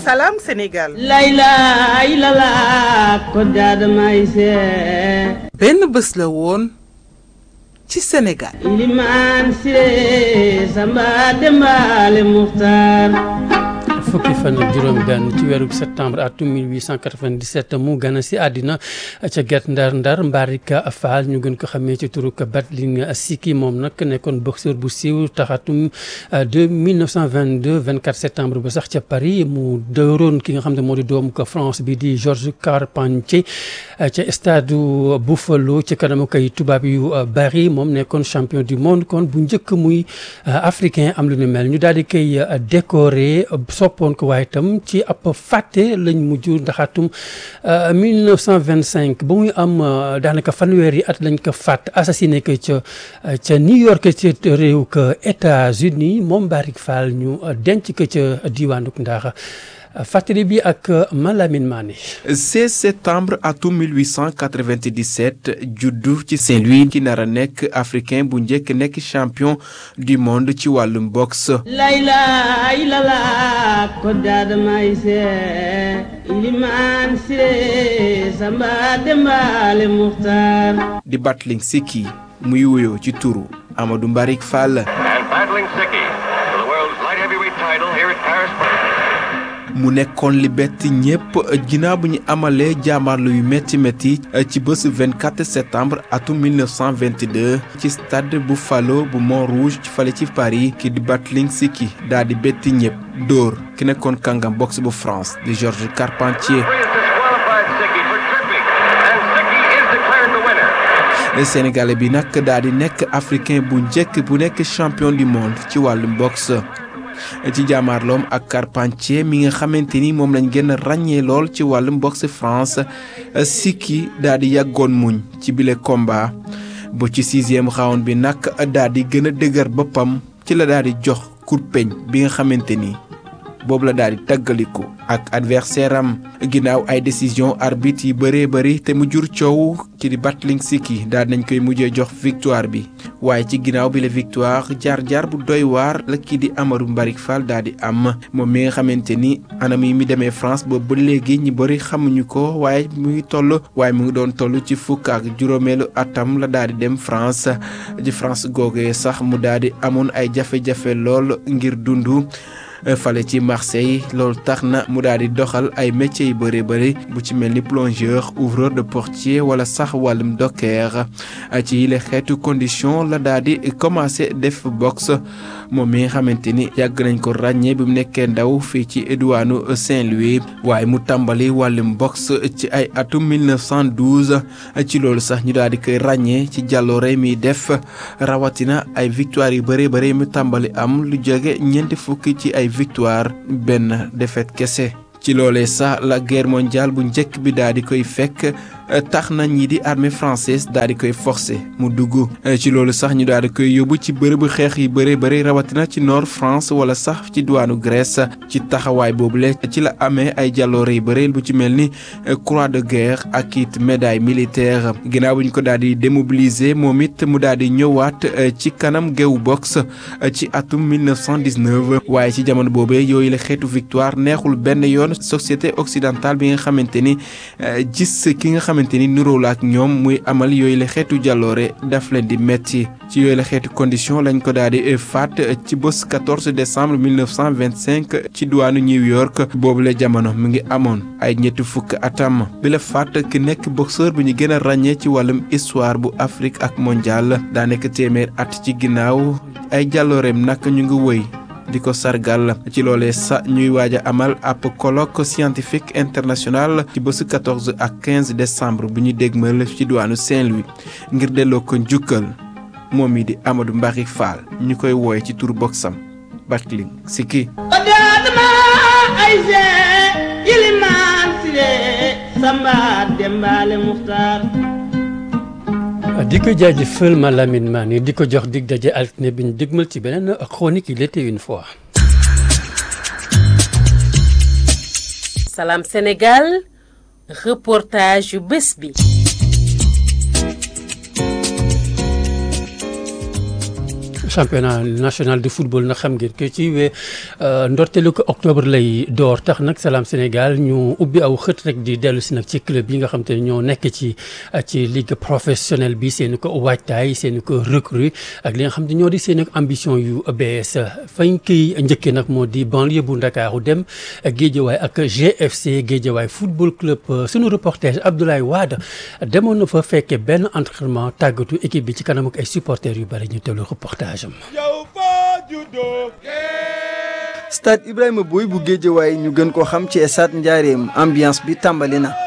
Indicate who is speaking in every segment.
Speaker 1: Salam Sénégal.
Speaker 2: layla ilala ko jaadamay se
Speaker 1: benn bés la woon ci Sénégal.
Speaker 2: ilimaan sire samba dembaale muxtaar
Speaker 3: fukki fan ak juróom benn ci weeru septembre atum 1897 mu gën a si àddina ca Guet Ndar Ndar Mbarika Fall ñu gën ko xamee ci turu Battling Siki moom nag nekkoon boxeur bu siiw taxatum de 1922 24 septembre ba sax ca Paris mu dóoroon ki nga xam ne moo di doomu ko France bi di Georges Carpentier ca stade Buffalo ci kanamu kay tubaab yu bari moom nekkoon champion du monde kon bu njëkk muy africain am lu ni mel ñu daal di koy décorer soppoon ko waaye itam ci ab fàtte lañ mujj ndaxatum 1925 ba muy am daanaka fanweeri at lañ ko fàtt assassiné ko ca ca New York ca réew ka États-Unis moom Barik Fall ñu denc ko ca diwaanu Ndaaxa fàttali bi ak Malamine Mané
Speaker 4: 16 septembre atum 1897 juddu ci Saint-Louis ki nar a nekk africain bu njëkk nekk champion du monde ci wàllum boxe.
Speaker 2: layla ilala ko jaadamay se ilimaan sire samba dembaale muxtaar
Speaker 4: di Battling Siki muy wuyoo ci turu Amadou Mbarik Fall.
Speaker 5: And battling Siki for the world's light heavyweight title here at Paris.
Speaker 4: mu nekkoon li bett ñépp ginnaaw bu ñu amalee jaamarlu yu métti métti ci bés 24 septembre atum 1922 ci stade Buffalo bu Montrouge ci fale ci Paris ki di Battling Siki daal di betti ñépp dóor ki nekkoon kàngam boxe bu France di Georges Carpentier.
Speaker 5: Three has disqualified Siki for tripping, and Siki is declared the winner.
Speaker 4: Sénégalais bi nag daal di nekk africain bu njëkk bu nekk champion du monde ci wàllum boxe. ci jaamaarloom ak Carpentier mi nga xamante ni moom lañ gën a ràññee lool ci wàllum boxe France Siki daal di yàggoon muñ ci bile combat bu ci sixième round bi nag daal di gën a dëgër boppam ci la daal di jox kurpeñ bi nga xamante ni boobu la daal di tàggaliku ak adversaire am ginnaaw ay décision arbitre yi bëree bëri te mu jur coow ci di Battling Siki daal nañ koy mujjee jox victoire bi waaye ci ginnaaw bi la victoire jaar-jaar bu doy waar la kii di Amadou Mbarik Fall daal di am moom mi nga xamante ni anam yi mi demee France boobu ba léegi ñi bëri xamuñu ko waaye mu ngi toll waaye mu ngi doon toll ci fukk ak juróomeelu atam la daal di dem France ci France googee sax mu daal di amoon ay jafe-jafe lool ngir dundu fale ci Marseille loolu tax na mu daal di doxal ay métiers yu bëri bëri bu ci mel ni plongeur ouvreur de portier wala sax wàllum docker ci yile xeetu condition la daal di commencé def boxe moom mi nga xamante ni yàgg nañ ko ràññee bi mu nekkee ndaw fii ci diwaanu Saint-Louis waaye mu tàmbali wàllum boxe ci ay atum 1912 ci loolu sax ñu daal di koy ràññee ci jàlloore mi def rawatina ay victoire yu bëri bëri mu tàmbali am lu jóge ñeenti fukki ci ay victoire benn défaite kese ci loolee sax la guerre mondiale bu njëkk bi daal di koy fekk tax na ñi di armée française daal di koy forcer mu dugg ci loolu sax ñu daal di koy yóbbu ci bërëbu xeex yi bëri bëri rawatina ci nord France wala sax ci diwaanu Grèce ci taxawaay boobule ci la amee ay jàlloore yu bëri bu ci mel ni croix de guerre ak it médaille militaire ginnaaw bu ñu ko daal di démobiliser moom it mu daal di ñëwaat ci kanam géewu boxe ci atum 1919 waaye ci jamono boobee yooyu la xeetu victoire neexul benn yoon société occidentale bi nga xamante ni gis ki nga xamante ni nuroo la ak ñoom muy amal yooyu la xeetu jàlloore daf leen di metti ci yooyu la xeetu condition lañ ko daal di faat ci bés 14 décembre 1925 ci diwaanu New York boobu la jamono mu ngi amoon ay ñetti fukk atam bi la faat ki nekk boxeur bu ñu gën a ràññee ci wàllum histoire bu Afrique ak mondial daa nekk téeméer at ci ginnaaw ay jàllooreem nag ñu ngi wëy di ko sargal ci loolee sa ñuy waaj a amal ab colloque scientifique international ci bésu 14 ak 15 décembre bu ñu dégmal ci diwaanu Saint-Louis ngir delloo ko njukkal moom mi di Amadou Mbarik Fall ñu koy wooye ci tur boxam Battling Siki
Speaker 2: ko jaadama ay se ilimaan sire samba dembaale muxtaar
Speaker 3: di ko jaajëfal ma Lamine Mané di ko jox dig daje altine bi ñu dégmal ci beneen chronique il était une fois.
Speaker 6: Salam Sénégal reportage yu bés bi.
Speaker 3: championnat national de football nag xam ngeen que ci we ndorteelu ko octobre lay door tax nag Salam Sénégal ñu ubbi aw xët rek di dellu si nag ci club yi nga xam te ne ñoo nekk ci ci ligue professionnelle bi seen ko waajtaay seen ko recrue ak li nga xam te ñoo di seen ambition yu bees fañ koy njëkkee nag moo di banlieue bu Ndakaaru dem Géejawaay ak GFC Géejawaay football club sunu reporter Abdoulaye Wade demoon na fa fekkee benn entraînement tàggatu équipe bi ci kanam ak ay supporters yu bari ñu teewlu reportage am.
Speaker 7: stade Ibrahima Boye bu Géejawaay ñu gën koo xam ci stade Njaareem ambiance bi tàmbali na.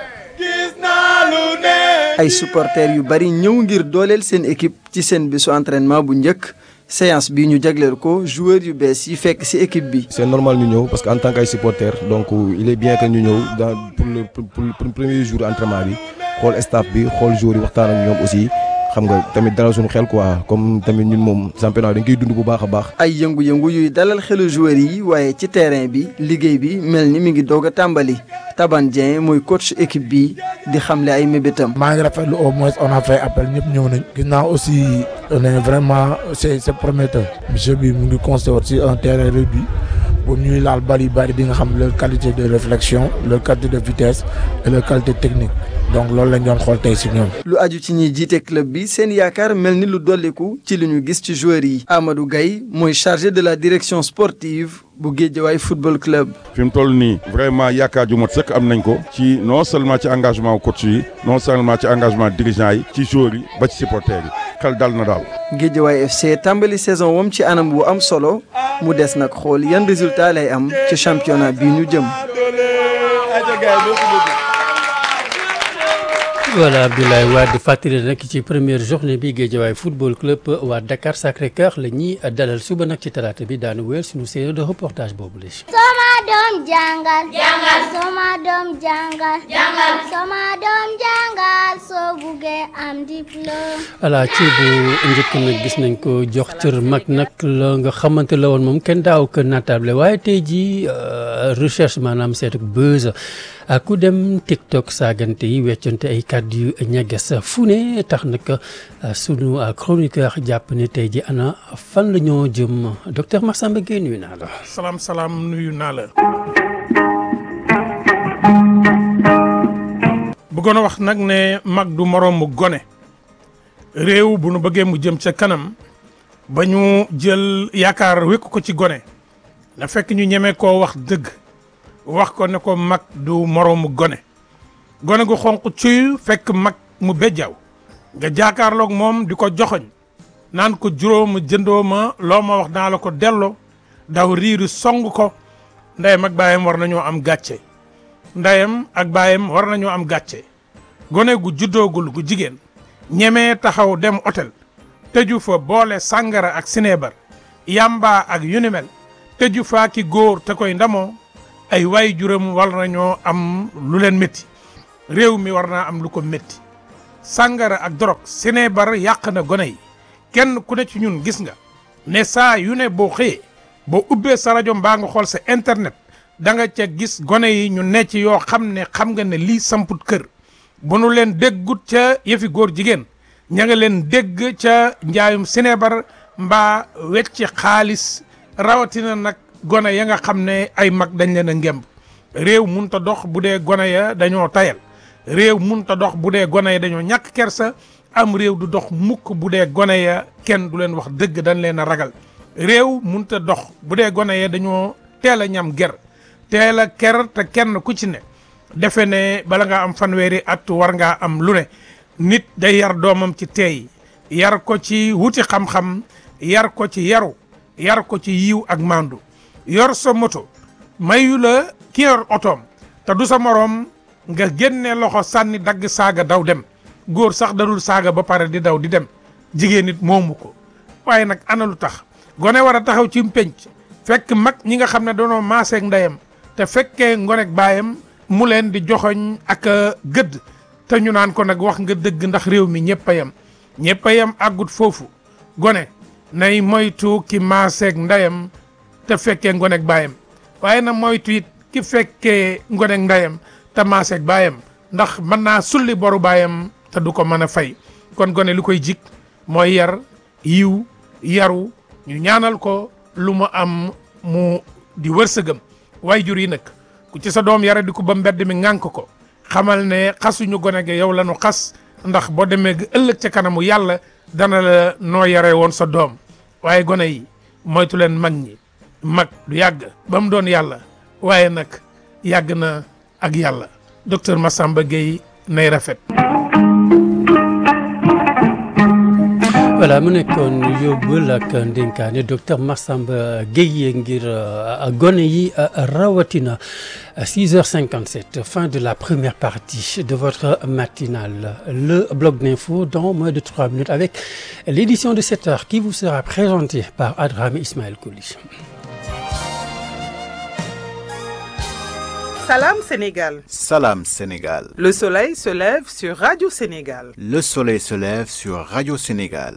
Speaker 7: ay supporters yu bari ñëw ngir dooleel seen équipe ci seen bisu entraînement bu njëkk séance bi ñu jagleel ko joueurs yu bees yi fekk ci équipe bi.
Speaker 8: c'est normal ñu ñëw parce que en tant que ay supporters donc il est bien que ñu ñëw dans pour le pour le premier jour entraînement bi xool staff bi xool joueurs yi waxtaan ak ñoom aussi. xam nga tamit dalal suñu xel quoi comme tamit ñun moom championnat dañ koy dund bu baax a baax.
Speaker 7: ay yëngu-yëngu yuy dalal xelu joueurs yi waaye ci terrain bi liggéey bi mel ni mi ngi doog a tàmbali Taban Dieng mooy coach équipe bi di xamle ay mébétam.
Speaker 9: maa ngi rafetlu au moins on a fait appel ñëpp ñëw nañ. gis naa aussi on est vraiment c'est c'est prometteur. monsieur bi mu ngi consté aussi un terrain réduit pour ñuy laal bal yu bari di nga xam leur qualité de réflexion leur qualité de vitesse et leur qualité technique donc loolu lañ doon xool tey si ñoom.
Speaker 7: lu aju ci ñiy jiite club bi seen yaakaar mel ni lu dolliku ci li ñu gis ci joueurs yi. Amadou Gaye mooy chargé de la direction sportive bu Guédiawaye football club.
Speaker 10: fi mu toll nii vraiment yaakaar ju mat sëkk am nañ ko ci non seulement ci engagement coach yi non seulement ci engagement dirigeant yi ci joueurs yi ba ci supporters yi xel dal na daal.
Speaker 7: Guédiawaye FC tàmbali saison wam ci anam bu am solo mu des nag xool yan résultat lay am ci championnat bi ñu jëm.
Speaker 3: voilà Abdoulaye Wade fàttali nag ci première journée bi Guédiawaye football club waa Dakar Sacré-Cœur la ñuy dalal suba nag ci talaata bi daanu wéer suñu série de reportage boobu la.
Speaker 11: Soma doom jàngal. jàngal Soma doom jàngal. jàngal Soma doom jàngal soo buggee am diplôme.
Speaker 3: voilà ci bu njëkk nag gis nañ ko jox cër mag nag la nga xamante la woon moom kenn daaw ko natable waaye tey jii recherche maanaam seetu buzz ku dem TikTok saagante yi weccante ay kàddu yu ñagas fu ne tax nag sunu chroniqueur jàpp ne tey ji ana fan la ñoo jëm docteur Massamba Gueye nuyu naa la.
Speaker 12: salaam salaam nuyu naa la. bëggoon a wax nag ne mag du moroomu gone réew bu nu bëggee mu jëm ca kanam ba ñu jël yaakaar wékk ko ci gone na fekk ñu ñeme koo wax dëgg. wax ko ne ko mag du moroomu gone gone gu xonq cuy fekk mag mu bejjaaw nga jaakaarloog moom di ko joxoñ naan ko juróoma jëndoo ma loo ma wax naa la ko delloo daw riiru song ko ndeyam ak baayam war nañoo am gàcce ndeyam ak baayam war nañoo am gàcce gone gu juddoogul gu jigéen ñemee taxaw dem hôtel tëju fa boole sàngara ak sineebar yamba ak yu ni mel tëju faa ki góor te koy ndamoo ay waay juróom war nañoo am lu leen métti réew mi war naa am lu ko métti sàngara ak drogue sineebar yàq na gone yi kenn ku ne ci ñun gis nga ne saa yu ne boo xëyee boo ubbee sa rajo mbaa nga xool sa internet da nga ca gis gone yi ñu ne ci yoo xam ne xam nga ne lii samput kër bu nu leen déggut ca yëfi góor jigéen ña nga leen dégg ca njaayum sineebar mbaa wecci xaalis rawatina nag gone ya nga xam ne ay mag dañ leen a ngemb réew munta dox bu dee gone ya dañoo tayal réew munta dox bu dee gone ya dañoo ñàkk kersa am réew du dox mukk bu dee gone ya kenn du leen wax dëgg dañ leen a ragal réew munta dox bu dee gone ya dañoo teel a ñam ger teel a ker te kenn ku ci ne defe ne bala nga am fanweeri at war ngaa am lu ne nit day yar doomam ci teey yar ko ci wuti xam-xam yar ko ci yaru yar ko ci yiw ak mandu yor sa moto mayu la ki yor otoom te du sa moroom nga génne loxo sànni dagg saaga daw dem góor sax dadul saaga ba pare di daw di dem jigéen nit moomu ko waaye nag ana lu tax gone war a taxaw ci penc fekk mag ñi nga xam ne doonoo maaseeg ndeyam te fekkee ngonek baayam mu leen di joxoñ ak gëdd te ñu naan ko nag wax nga dëgg ndax réew mi ñëpp a yem ñëpp a yem àggut foofu gone nay moytu ki maaseeg ndeyam te fekkee ngonek baayam waaye na moytu it ki fekkee ngonek ndeyam te maaseeg baayam ndax mën naa sulli boru baayam te du ko mën a fay kon gone lu koy jik mooy yar yiw yaru ñu ñaanal ko lu mu am mu di wërsëgam waajur yi nag ku ci sa doom yara di ko ba mbedd mi ŋànk ko xamal ne xasuñu gone ge yow la ñu xas ndax boo demee ga ëllëg ca kanamu yàlla dana la noo yare woon sa doom waaye gone yi moytu leen mag ñi mag du yàgg ba mu doon yàlla waaye nag yàgg na ak yàlla docteur Massamba Gueye nay rafet
Speaker 3: voilà mu nekkoon yóbbal ak ndénkaane docteur Massamba Gueye ngir gone yi rawatina 6h57 fin de la première partie de votre matinale le bloc d'info dans moins de 3 minutes avec l'édition de 7 heures qui vous sera présentée par Adrame Ismaël Kouli.
Speaker 1: Salam Sénégal.
Speaker 13: Salam Sénégal.
Speaker 1: Le soleil se lève sur Radio Sénégal.
Speaker 13: Le soleil se lève sur Radio Sénégal.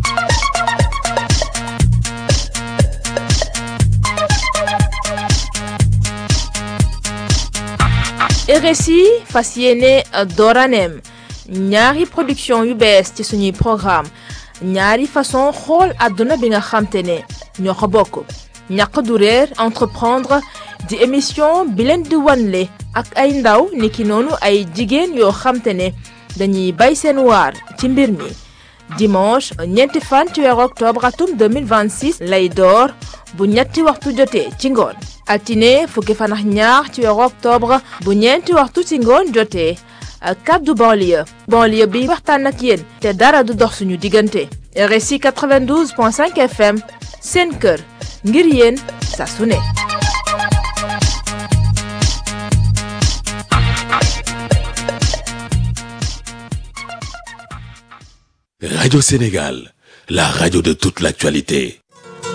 Speaker 14: RSI fas yéene dooraneem ñaari production yu bees ci suñuy programme ñaari façon xool àdduna bi nga xamte ne ñoo ko bokk ñàq du réer entreprendre di émission bi leen di wanle ak ay ndaw niki noonu ay jigéen yoo xamte ne dañuy bay seen waar ci mbir mi dimanche ñeenti fan ci weeru octobre atum 2026 lay door bu ñetti waxtu jotee ci ngoon altine fukki fan ak ñaar ci weeru octobre bu ñeenti waxtu ci ngoon jotee kaddu banlieue banlieue bi waxtaan ak yéen te dara du dox suñu diggante RSI 92.5 FM seen kër ngir yéen saa su ne
Speaker 15: Radio Sénégal, la radio de toute l'actualité.